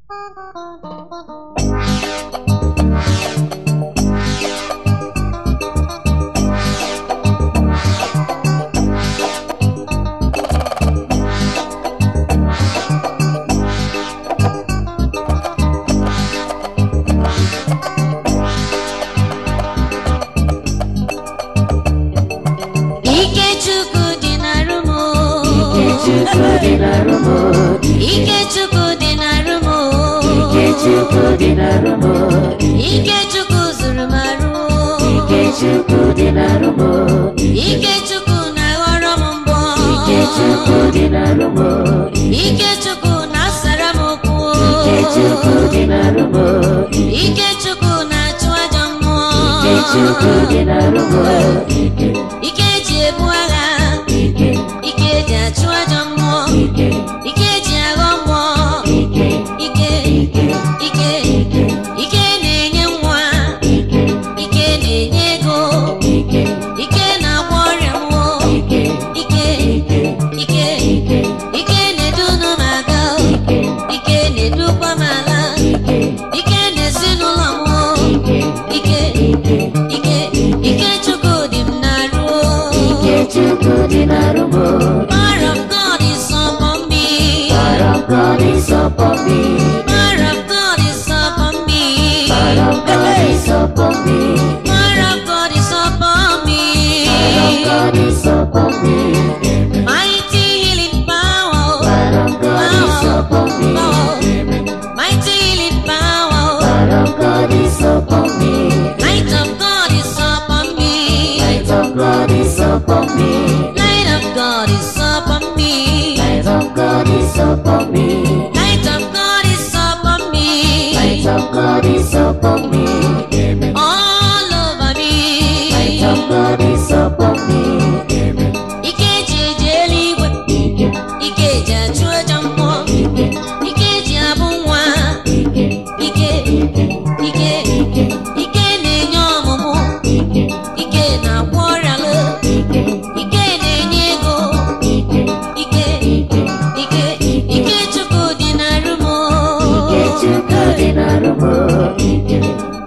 Ikechukwu dị n'arụ m Ikechukwu dị n'arụ m Ikechukwu dị n'arụ m Ikechukwu dị n'arụ m Ikechukwu zụrụ m arụ Ikechukwu dị n'arụ m Ikechukwu na-aghọrọ m mbọ Ikechukwu dị n'arụ m Ikechukwu na-asara m okwu Ikechukwu dị n'arụ m Ikechukwu na-achụ ajọ mmụọ Ikechukwu dị n'arụ m Ike Ike eji ebu agha Ike Ike eji achụ ajọ mmụọ Ike Ike eji aghọ mmụọ Ike Ike Ike Ike Ike Ike na-enye nwa Ike Ike na-enye ego Ike Ike na-agwọ ọrịa mmụọ Ike Ike Ike Ike Ike Ike na-edunu m aga Ike Ike na-edukwa m ala Ike Ike na-ezinụlọ m Ike Ike Ike Ike Ike Chukwu dị m n'arụ Ikechukwu dị n'arụ m Power of God is upon me Power of God is upon me Power of God is upon me Power of God is upon me Power of God is upon me Power of God is upon me Amen. Mighty healing power Power of God is upon me Amen. Mighty healing power Power of God is upon me Light of God is upon me Light of God is upon me Light of God is upon me Light of God is upon me Light of God is upon me Light of God is upon me Amen. All over me Light of God is upon me Amen. Ike eji eje eluigwe Ike Ike eji achụ ajọ mmụọ Ike Ike eji abụ nwa Ike Ike Ike Ike Ike Ike na-enye ọmụmụ Ike Ike na-agwọ ọrịa lụ Ike Ike na-enye ego Ike Ike Ike Ike Ike Chukwu dị n'arụ m Ikechukwu dị n'arụ m Ike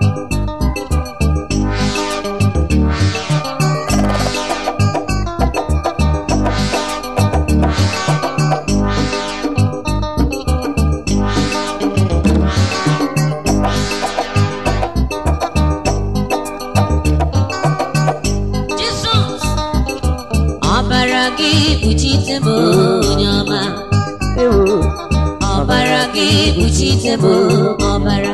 Jizọs ọbara gị kpuchite m onye ọma Ewo ọbara gị kpuchite m ọbara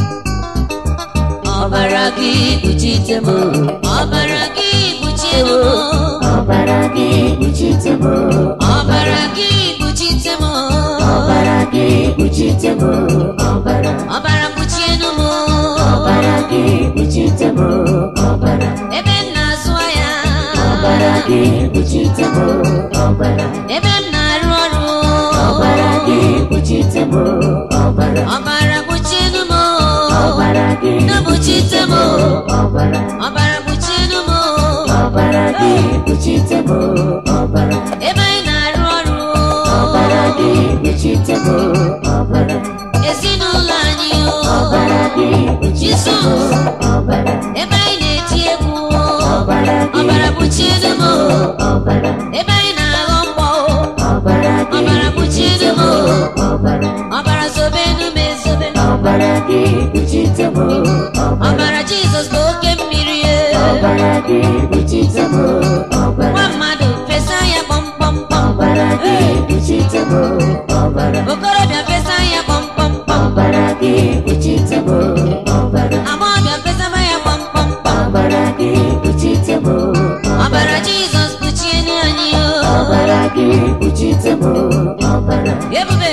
ọbara gị kpuchite m ọbara gị kpuchie m Ọbara gị kpuchite m ọbara gị kpuchite m Ọbara gị kpuchite m Ọbara ọbara kpuchienu m Ọbara gị kpuchite m Ọbara ebe m na-azụ ahịa Ọbara gị kpuchite m Ọbara ebe m na-arụ ọrụ Ọbara gị kpuchite m Ọbara ọbara kpuchienu m Ọbara gị na-kpuchite m Ọbara ọbara kpuchienu m Ọbara gị kpuchite m Ọbara ebe anyị na-arụ ọrụ Ọbara gị kpuchite m Ọbara ezinụlọ anyị Ọbara gị kpuchite m Ọbara ebe anyị na-eti egwu Ọbara gị ọbara kpuchienu m Ọbara ebe anyị na-aghọ mkpọ Ọbara gị ọbara kpuchienu m Ọbara ọbara zobenu m ezobe Ọbara gị kpuchite m Ọbara ọbara jizọs bụ oke mmiri Ọbara gị kpuchite m Ọbara nwa mmadụ fesa ya kpọmkpọmkpọm Ọbara gị kpuchite m Ọbara okorobịa fesa ya kpọmkpọmkpọm Ọbara gị kpuchite m Ọbara agbọghọbịa fesaba ya kpọmkpọmkpọm Ọbara gị kpuchite m ọbara jizọs kpuchienu anyị o Ọbara gị kpuchite m Ọbara ebube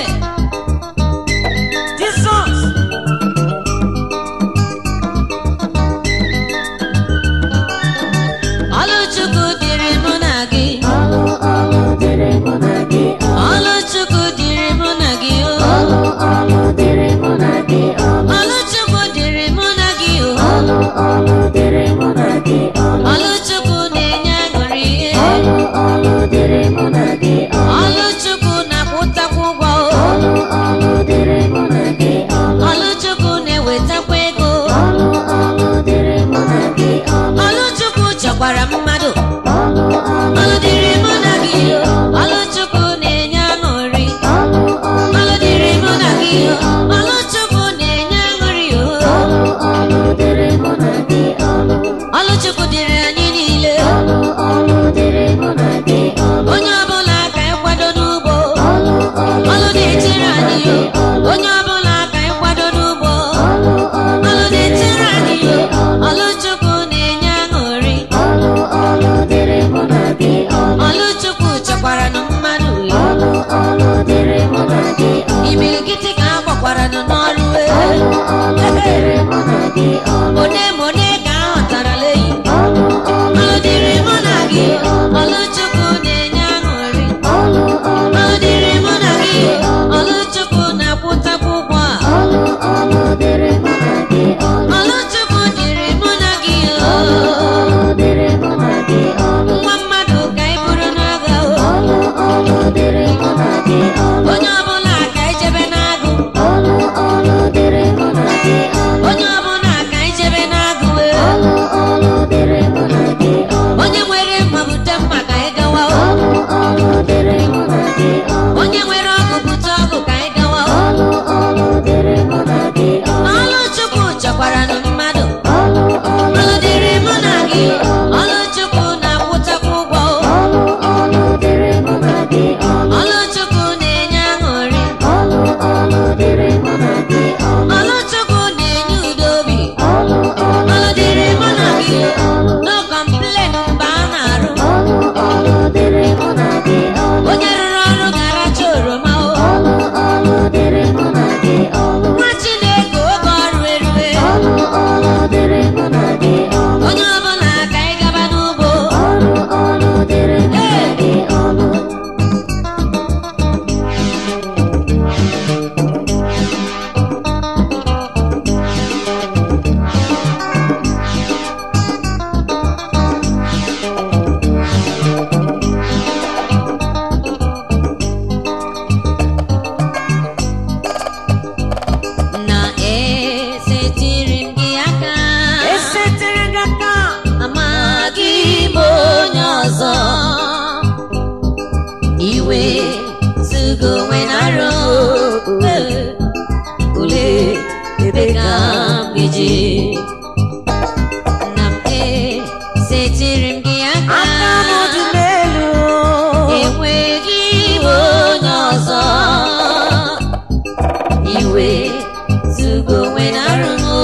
jizọs ọlụchukwu dịrị mụ na gị Ọlụ ọlụ dịrị mụ na gị ọlụchukwu dịrị mụ na gị o Ọlụ ọlụ dịrị mụ na gị Ọlụ ọlụchukwu dịrị mụ na gị o ọlụ ọlụ dịrị mụ na gị Ọlụ ọlụchukwu na-enye aṅụrị ọlụ ọlụ dịrị mụ na gị Ọlụ ọlụchukwu dịrị mụ na gị ọlụ one ma one ka a ghọtarala eyi ọlụ ọlụ ọlụ dịrị mụ na gị ọlụ ọlụ chukwu na-enye aṅụrị ọlụ ọlụ ọlụ dịrị mụ na gị ọlụ chukwu na-akwụtakwa ụgwọ a ọlụ ọlụ dịrị mụ na gị ọlụ ọlụ chukwu dịrị mụ na gị ọlụ ọlụ dịrị mụ na gị ọlụ nwa mmadụ ka ị bụrụ n'agha o ọlụ ọlụ dịrị mụ na gị ọlụ onye ọbụla ka ijebe n'agụ ọlụ ọlụ dịrị mụ na gị ọlụ onye ọbụla ka ijebe n'agụ e. ọlụ ọlụ dịrị mụ na gị ọlụ onye nwere mma bute mma ka ị gawa o. ọlụ ọlụ dịrị mụ na gị ọlụ onye nwere ọgụ bute ọgụ ka ị gawa o. ọlụ ọlụ dịrị mụ na gị ọlụ ọlụ chukwu chọkwara nụ mmadụ ọlụ ọlụ ọlụ dịrị mụ na gị ọlụ chukwu na-akwụtakwa ụgwọ o. ọlụ ọlụ dịrị mụ na gị ọlụ ọlụ chukwu na-enye aṅụrị ọlụ ọlụ dịrị mụ na gị ọlụ ọlụ chukwu na-enye udo obi ọlụ ọlụ ọlụ dịrị mụ na gị ọlụ no complain mgbe a na-arụ ọlụ ọlụ dịrị mụ na gị ọlụ onye rụrụ ọrụ ga-aracha oroma o ọlụ ọlụ dịrị mụ na gị ọlụ nwa chineke oge ọrụ erue ọlụ ọlụ dịrị mụ na gị ọlụ onye ọbụla ka ị gaba n'ugbo ọlụ ọlụ dịrị mụ na gị ọlụ na esetiri m gị aka esetere gị aka amaghị m onye ọzọ iwe zugo onwe na arụ ule ebe ka m ga-eji na m esetiri m gị aka aka m dị n'elu enweghị onye ọzọ iwe zugo onwe na arụ m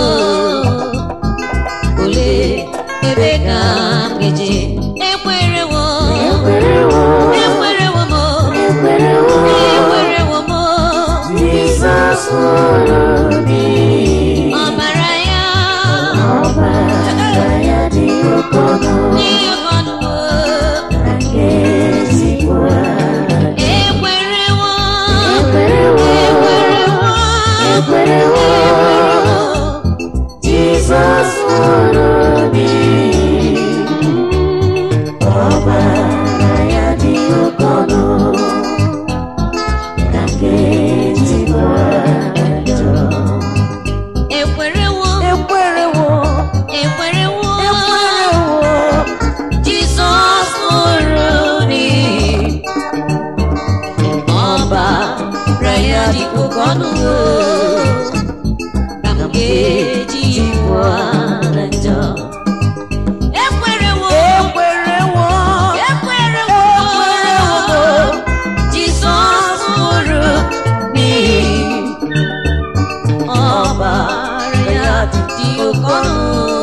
ole ebe ka m ga-eje ekwerewo ekwerewo ekwerewo m ekwerewo ekwerewo m Jizọs nwụrụ n'ihi ọbara ya ọbara ya dị oke ọnụ n'ihi ọnụ na nke ezigbo ekwerewo ekwerewo ekwerewo ekwerewo Jizọs nwụrụ n'ihi ọbara ya dị oke ọnụ na nke ezigbo ajọ ekwerewo ekwerewo ekwerewo ekwerewo Jizọs nwụrụ n'ihi ọbara ya dị oke ọnụ ka m ga-eji pụọ na njọ ekwerewo ekwerewo ekwerewo Jizọs nwụrụ n'ihi ọbara ya dị oke ọnụ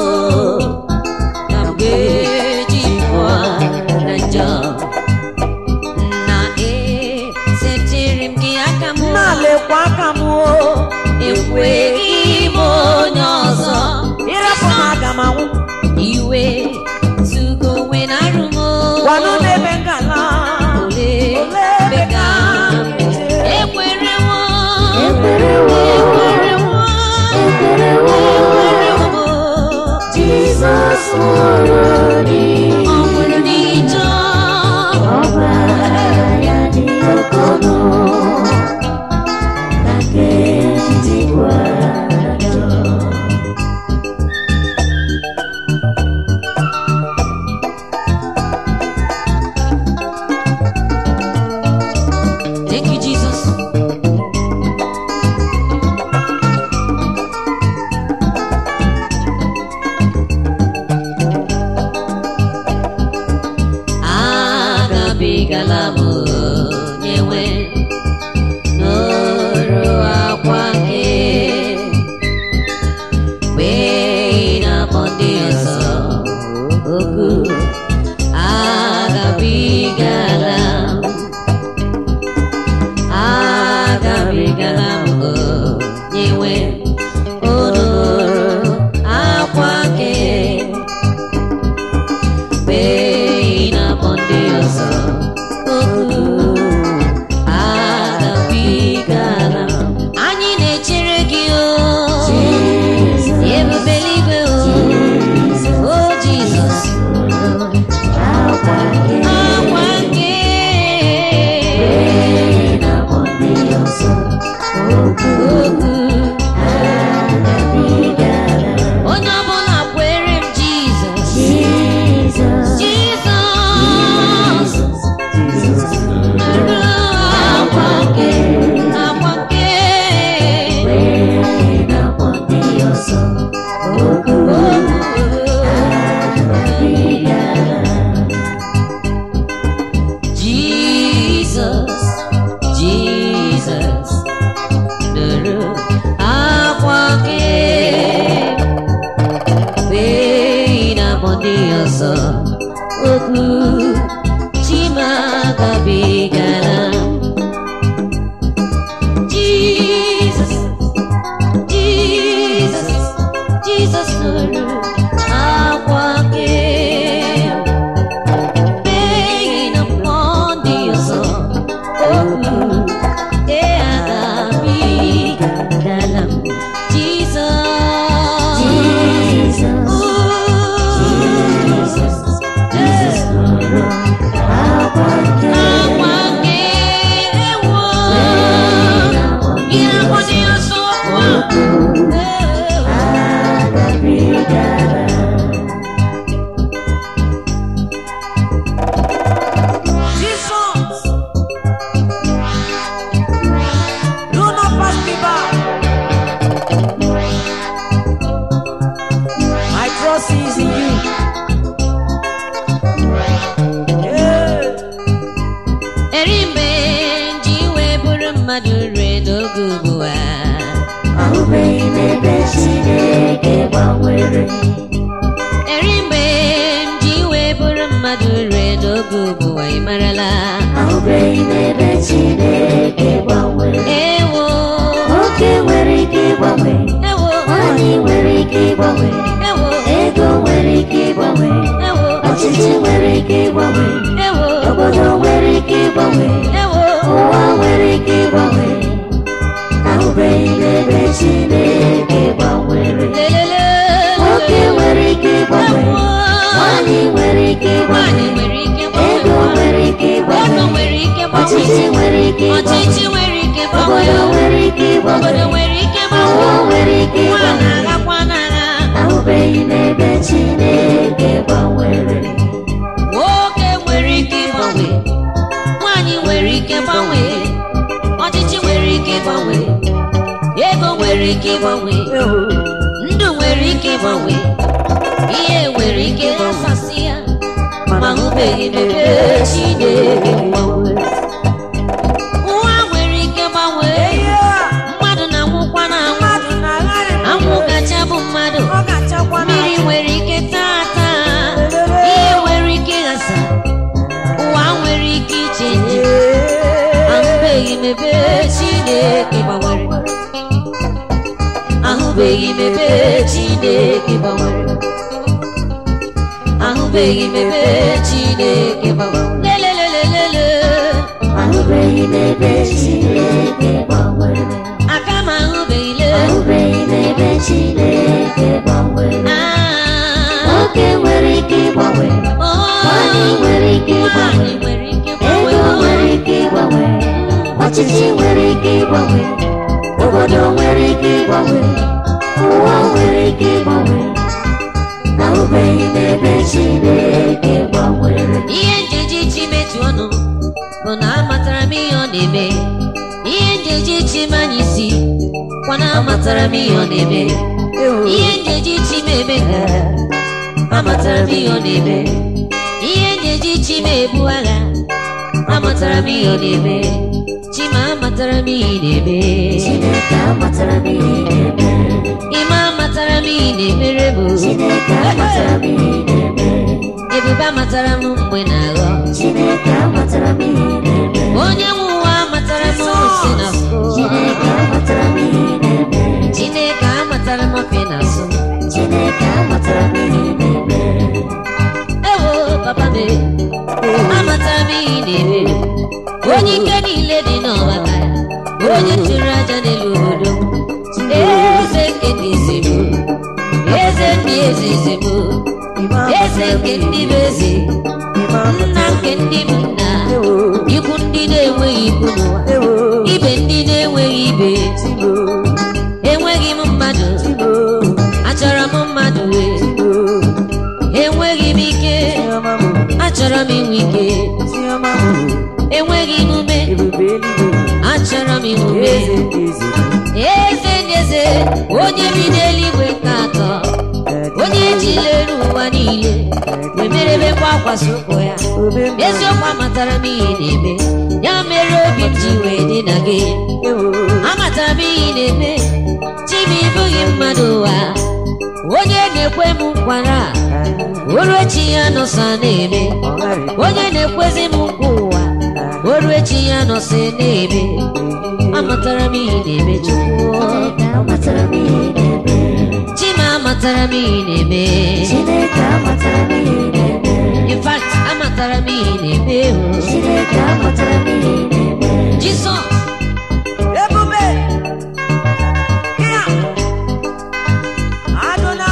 ka m ga-eji pụọ na njọ na esetiri m gị aka m na-alekwa aka m o ekweghị m onye ọzọ ịrapụ m aga m anwụ iwe zugo onwe na arụ m gwanụ n'ebe ngala ole ebe ka m ekwerewo ekwerewo ekwerewo ekwerewo ekwerewo Jizọs nwụrụ n'ihi ọ nwụrụ n'ijọ ọbara ya dị oke ọnụ na nke ezigbo ajọ Thank you, Jesus. agabigala m onye nwe n'ọrụ akwa nke mgbe ị na-akpọ ndị ọzọ oku agabigala m agabigala m onye nwe unu okwu onye ọbụla kwere m jizọs jizọs nụrụ akwa nke akwa nke Jesus, Jesus, nụrụ akwa gị wee na-akpọ ndị ọzọ okwu chimagabigara Jesus, Jesus, Jesus nụrụ akwa gị Begging upon the soul, oh, yeah, Dalam, Jesus, Jesus. Do not pass me by. My trust is in you. Yeah. eri mgbe ji wee bụrụ mmadụ rue n'oge ugbu a ahụbeghị m ebe Chineke gbanwere eri mgbe ji wee bụrụ mmadụ rue n'oge ugbu a ị marala ahụbeghị m ebe Chineke gbanwere ewo nwoke nwere ike ịgbanwe ewo nwanyị nwere ike ịgbanwe ewo ego nwere ike ịgbanwe ewo ọchịchị nwere ike ịgbanwe ewo obodo nwere ike ịgbanwe ewo ụwa nwere ike ịgbanwe ahụbeghị m ebe Chineke gbanwere lelele nwoke nwere ike ịgbanwe ewo nwanyị nwere ike nwanyị ịgbanwe nwere ike ego gbanwee nwere ike ego ịgbanwe nwere ike ọchịchị gbanwee nwere ike ọchịchị ịgbanwe nwere ike obodo gbanwee nwere ike ịgbanwe obodo nwere ike ụwa gbanwee nwere ike nwa ịgbanwe na-aghakwa n'agha ahụbeghị m ebe Chineke gbanwere nwoke nwere ike ịgbanwe nwanyị nwere ike ịgbanwe ọchịchị nwere ike ịgbanwe ego nwere ike ịgbanwe ndụ nwere ike ịgbanwe ihe nwere ike ịsasị ya ma hụbeghị m ebe Chineke gbanwe ụwa nwere ike gbanwee Yeah. mmadụ na-anwụkwa na-anwụ Mmadụ na-agharị anwụ gacha bụ mmadụ Ọ ga-achakwa na mmiri nwere ike taa taa ihe nwere ike ịghasa ụwa nwere ike iche nje ahụbeghị m ebe Chineke gbanwere ahụbeghị m ebe Chineke gbanwere ahụbeghị m ebe Chineke gbanwere lelelelelele ahụbeghị m ebe Chineke gbanwere aka m ahụbeghị le ahụbeghị m ebe Chineke gbanwere Ah, nwoke nwere ike ịgbanwe oh, nwanyị nwere ike ịgbanwe nwanyị nwere ike ego gbanwee nwere ike ịgbanwe ọchịchị nwere ike ịgbanwe obodo nwere ike ịgbanwe ụwa nwere ike ịgbanwe ahụbeghị m ebe Chineke gbanwere ihe njeji chi metụ ọnụ bụ na amatara m ihe ọ na-eme ihe njeji chi manya isi kwa na amatara m ihe ọ na-eme ihe njeji chi m eme ka amatara m ihe ọ na-eme ihe njeji chi m ebu agha amatara m ihe ọ na-eme chi ma amatara m ihe ị na-eme Chineke amatara m ihe ị na-eme ịma amatara m ihe ị na-emere bụ Chineke amatara m ihe ị na-eme ebube amatara m mgbe na-aghọ Chineke amatara m ihe ị na-eme onye nwe ụwa amatara m si na Chineke amatara m ihe ị na-eme Chineke amatara m ofe na asụ Chineke amatara m ihe ị na-eme ewo papa me amatara m ihe ị na-eme onye ike niile dị n'ọbaka ya onye chụrụ aja n'elu obodo m eze nke ndị eze bụ eze ndị eze eze bụ eze nke ndị bụ eze nna nke ndị bụ nna ikwu ndị na-enweghị ikwu n'ụwa ibe ndị na-enweghị ibe eze onye bi n'eluigwe nke atọ onye jilere ụwa niile wee merebekwa akwasị ụkwụ ya eziokwu amatara m ihe na-eme ya mere obi m ji wee dị na gị amatara m ihe na-eme chi m ịbụghị mmadụ ụwa onye na-ekwe m nkwara oru echi ya nọsa na-eme onye na-ekwezi m nkwa ụwa oru echi ya nọsa na-eme amatara m ihe na-eme chukwu amatara m ihe na-eme chi m amatara m ihe na-eme Chineke amatara m ihe na-eme in fact amatara m ihe na-eme o. Chineke amatara m ihe na-eme Jizọs Ebube. Kia. Adona.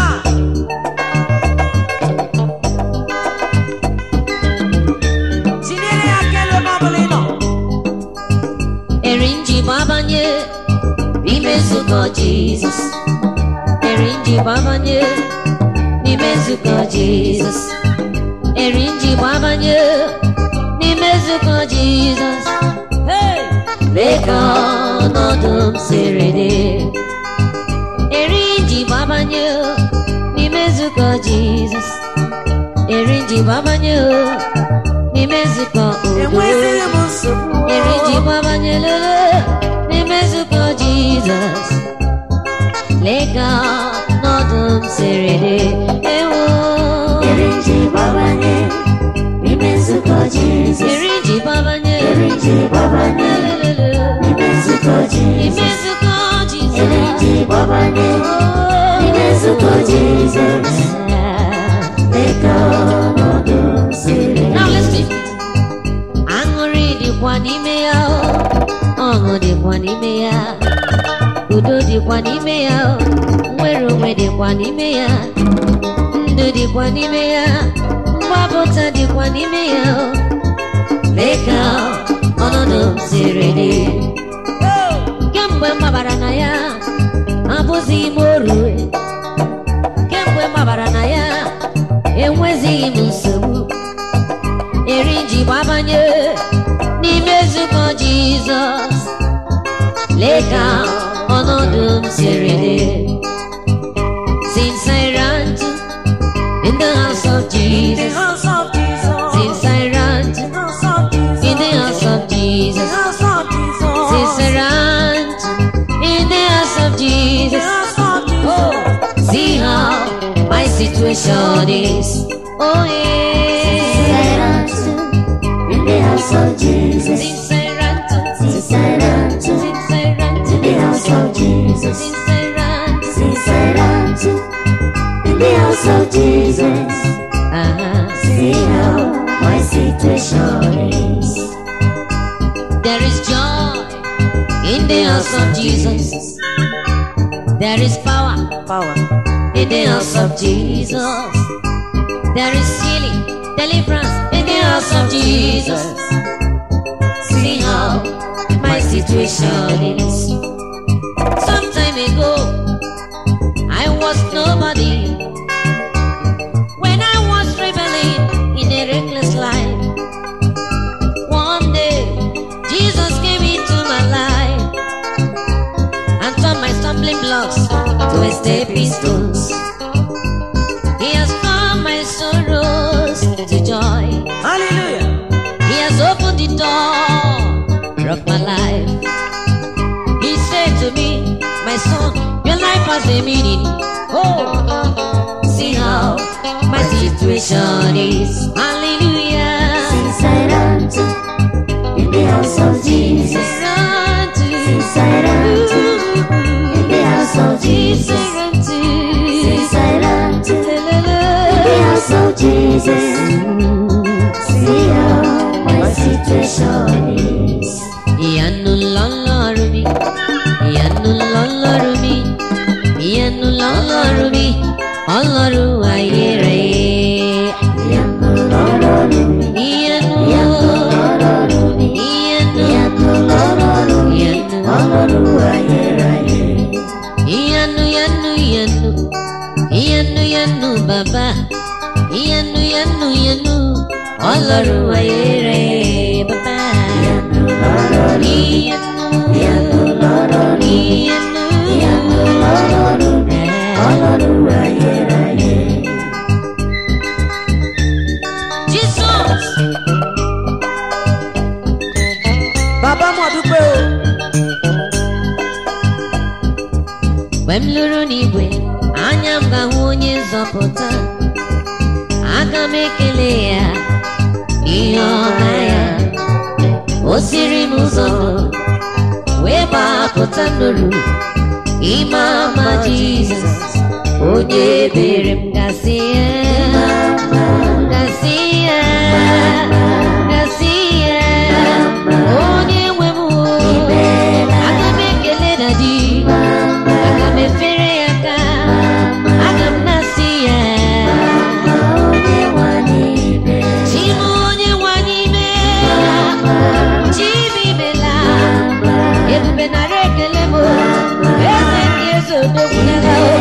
Tinyere ya kele ebe ọ bụla ị nọ. eri nji gbabanye n'ime nzukọ Jizọs eri nji gbabanye n'ime nzukọ Jizọs eri nji gbabanye n'ime nzukọ Jizọs Hey! lee ka ọnọdụ m siri dị eri nji gbabanye n'ime nzukọ Jizọs eri nji gbabanye n'ime nzukọ obodo Enwezighị m nsogbu. eri ji gbabanye lele n'ime nzukọ Jizọs lee ka ọnọdụ m siri dị ewo Eri ji gbabanye n'ime nzukọ Jizọs eri ji gbabanye Eri ji gbabanye lelele n'ime nzukọ n'ime Jizọs nzukọ Eri Jizọs ji gbabanye n'ime nzukọ Jizọs Lee ka ọnọdụ m siri Now listen. Aṅụrị dịkwa n'ime ya o. ọṅụ dịkwa n'ime ya udo dịkwa n'ime ya o. nnwere onwe dịkwa n'ime ya ndụ dịkwa n'ime ya mgbapụta dịkwa n'ime ya o. lee ka ọnọdụ m siri dị Oh! kemgbe m gbabara na ya abụzighị m oru kemgbe m gbabara na ya enwezighị m nsogbu eri ji gbabanye n'ime nzukọ jizọs lee ka ọnọdụ m siri dị since I ran to in the house of The Jesus house of Jesus. since I ran to The house of Jesus. in the house of The Jesus house of Jesus. since I ran to in the house of The Jesus house of Jesus. Oh, see how my situation is. Oh, yeah. In the house of Jesus Since I ran to, Since I ran to since I ran to, In the house of Jesus since I ran to, Since I ran to In the house of Jesus uh-huh. See how my situation is There is joy in the house of Jesus. There is power Power. in the house of Jesus. There is healing, deliverance in the house of Jesus. See how my situation is. Some time ago, I was nobody. When I was rebelling in a reckless life, one day Jesus came into my life and turned my stumbling blocks to a stepping stones. He has turned my sorrows to joy. Hallelujah. He has opened the door of my life. He said to me, My son, your life has a meaning. Oh, see how my situation is. Hallelujah. Since I ran to In the house of Jesus Run to Since I ran to In the house of Jesus Run to Since I ran to La, la, la. In the house of Jesus See how my situation is ìyanu lọ́lọ́run mi ìyanu lọ́lọ́run mi ìyanu lọ́lọ́run mi ọlọ́run ayérayé Ìyanu lọ́rọ̀rùn mi ìyanu Ìyanu lọ́rọ̀rùn mi ìyanu Ìyanu lọ́rọ̀rùn mi Ọlọ́run ayérayé ìyanu ìyanu ìyanu ìyanu ìyanu bàbá ìyanu ìyanu ìyanu ọlọ́run ayérayé bàbá Ìyanu lọ́rọ̀rùn mi ìyanu Ìyanu lọ́rọ̀rùn mi ìyanu Ìyanu ọrụ ayere aye Jizọs bàbá mo dúpẹ́ o mgbe m lụrụ n'igwe anya m ga-ahụ onye nzọpụta aga m ekele ya ihe ọma ya o siri m ụzọ wee gbapụta n'olu ime ama Jizọs onye ebere m gasị ya gasị ya gasị ya onye nwe m aga m ekele na di aga m efere ya aka aga m na-asị ya onye nwanyị ibe chi m onye nwanyị meela chi m imela ebube nara ekele m eze ndị eze odogwulara o